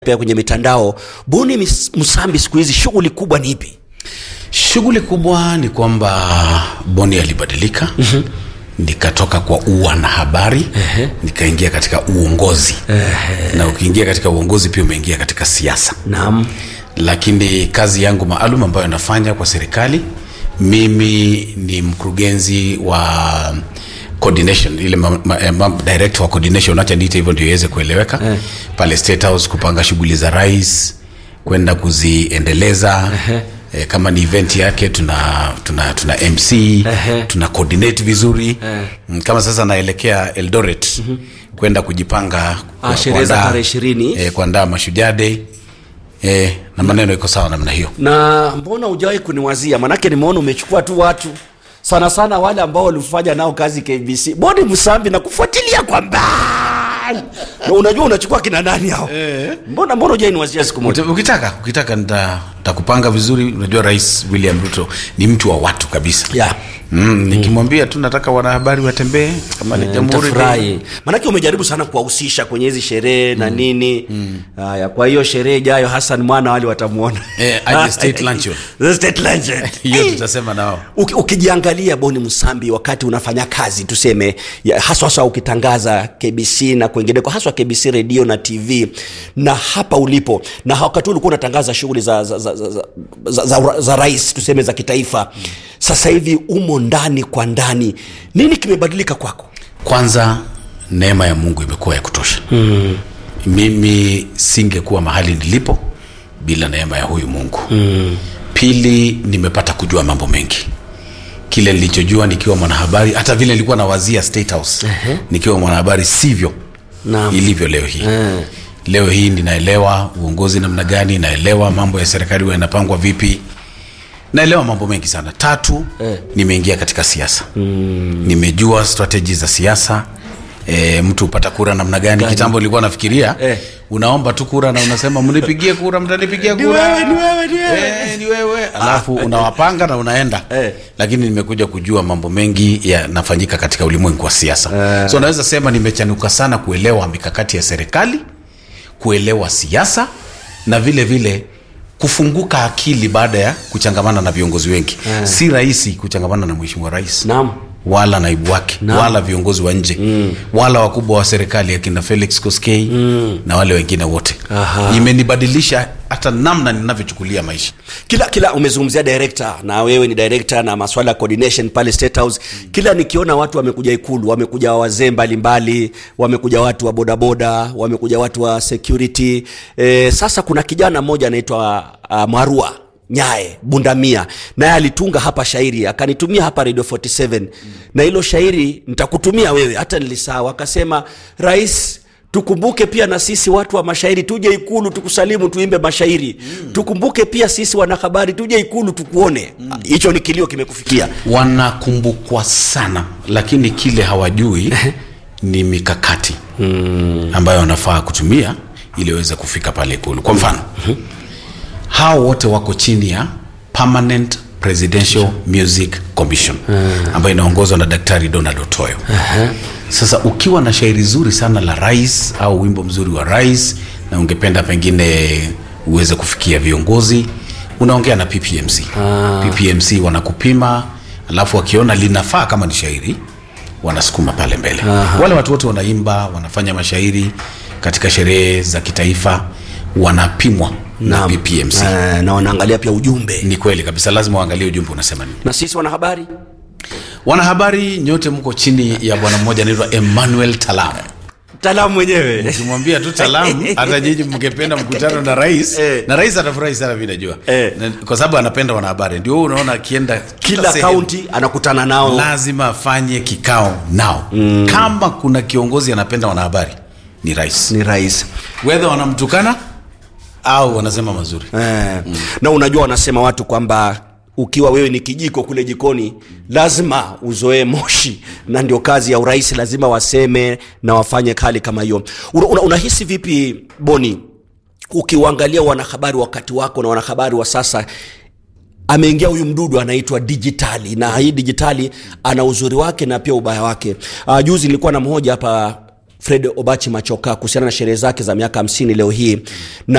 pia kwenye mitandao buni Mis- msambi siku hizi shughuli kubwa ni ipi shughuli kubwa ni kwamba boni alibadilika mm-hmm. nikatoka kwa uwanahabari uh-huh. nikaingia katika uongozi uh-huh. na ukiingia katika uongozi pia umeingia katika siasa naam lakini kazi yangu maalum ambayo nafanya kwa serikali mimi ni mkurugenzi wa coordination ile ma, ma, eh, ma, director wa coordination acha niite hivyo ndio iweze kueleweka eh. pale state house kupanga shughuli za rais kwenda kuziendeleza eh. Eh, kama ni event yake tuna tuna tuna mc Ehe. tuna coordinate vizuri eh. kama sasa naelekea eldoret mm-hmm. kwenda kujipanga Ah, sherehe za kuandaa- tarehe ishirini. eh, kuandaa mashujaa day eh, na maneno iko sawa namna hiyo na mbona hujawahi kuniwazia manake nimeona umechukua tu watu sana sana wale ambao walifanya nao kazi kbc boni msambi na kufuatilia kwa mbali na unajua unachukua kina nani hao mbona mbona hujai niwazia siku moja Uta- ukitaka ukitaka nita- nitakupanga vizuri unajua rais william ruto ni mtu wa watu kabisa Yeah. mm, nikimwambia tu nataka wanahabari watembee kama ni jamhuri Nitafurahi. manake umejaribu sana kuwahusisha kwenye hizi sherehe na nini haya kwa hiyo sherehe ijayo hasan mwana wale watamwona Eh, aje state luncheon. The state luncheon. hiyo tutasema nao Uki- ukijiangalia boni msambi wakati unafanya kazi tuseme ya- haswa haswa ukitangaza kbc na kwengineko haswa kbc redio na tv na hapa ulipo na wakati huu ulikuwa unatangaza shughuli za, za, za, za, za, za, za, za rais tuseme za kitaifa sasa hivi umo ndani kwa ndani nini kimebadilika kwako kwanza neema ya mungu imekuwa ya kutosha mm. mimi singekuwa mahali nilipo bila neema ya huyu mungu mm. pili nimepata kujua mambo mengi kile nilichojua nikiwa mwanahabari hata vile nilikuwa nawazia state house uh-huh. nikiwa mwanahabari sivyo Naam. ilivyo leo hii uh. leo hii ninaelewa uongozi namna gani naelewa mambo ya serikali huwa yanapangwa vipi naelewa mambo mengi sana tatu eh. nimeingia katika siasa mm. nimejua strategy za siasa E, mtu hupata kura namna gani kitambo nilikuwa nafikiria Eh. unaomba tu kura na unasema mnipigie kura mtanipigia kura wewe, ni wewe, ni wewe. Eh, ni wewe alafu unawapanga na unaenda Eh. lakini nimekuja kujua mambo mengi yanafanyika katika ulimwengu wa siasa so naweza sema nimechanuka sana kuelewa mikakati ya serikali kuelewa siasa na vile vile kufunguka akili baada ya kuchangamana na viongozi wengi si rahisi kuchangamana na mheshimiwa rais Naam. wala naibu wake Naam. wala viongozi wa nje mm. wala wakubwa wa serikali akina felix koskei mm. na wale wengine wote Aha. imenibadilisha hata namna ninavyochukulia maisha kila kila umezungumzia director na wewe ni director na maswala ya coordination pale state house kila nikiona watu wamekuja ikulu wamekuja wazee mbalimbali wamekuja watu wa bodaboda wamekuja watu wa security e, sasa kuna kijana mmoja anaitwa uh, marua nyae bundamia naye alitunga hapa shairi akanitumia hapa radio 47 mm. na hilo shairi nitakutumia wewe hata nilisahau akasema rais tukumbuke pia na sisi watu wa mashairi tuje ikulu tukusalimu tuimbe mashairi mm. tukumbuke pia sisi wanahabari tuje ikulu tukuone hicho mm. ni kilio kimekufikia wanakumbukwa sana lakini kile hawajui ni mikakati mm. ambayo wanafaa kutumia ili waweze kufika pale ikulu kwa mfano hao wote wako chini ya permanent presidential music commission ambayo inaongozwa na daktari donald otoyo sasa ukiwa na shairi zuri sana la rais au wimbo mzuri wa rais na ungependa pengine uweze kufikia viongozi unaongea na ppmc ppmc wanakupima alafu wakiona linafaa kama ni shairi wanasukuma pale mbele wale watu wote wanaimba wanafanya mashairi katika sherehe za kitaifa wanapimwa na Naam. ppmc Eh, na wanaangalia pia ujumbe ni kweli kabisa lazima waangalie ujumbe unasema nini na sisi wanahabari wanahabari nyote mko chini ya bwana mmoja anaitwa emmanuel talam mtaalamu mwenyewe ukimwambia tu talam hata nyinyi mngependa mkutano na rais Eh. na rais atafurahi sana mi najua Eh. Na- kwa sababu anapenda wanahabari ndio huo unaona akienda kila sehemu, kaunti anakutana nao lazima afanye kikao nao mm. kama kuna kiongozi anapenda wanahabari ni rais ni rais wedha wanamtukana au wanasema mazuri eh, mm. na unajua wanasema watu kwamba ukiwa wewe ni kijiko kule jikoni lazima uzoee moshi na ndio kazi ya urais lazima waseme na wafanye hali kama hiyo una, una, unahisi vipi boni ukiuangalia wanahabari wakati wako na wanahabari wa sasa ameingia huyu mdudu anaitwa dijitali na hii dijitali ana uzuri wake na pia ubaya wake uh, juzi nilikuwa na mmoja hapa Fred Obachi Machoka kuhusiana na sherehe zake za miaka 50 leo hii na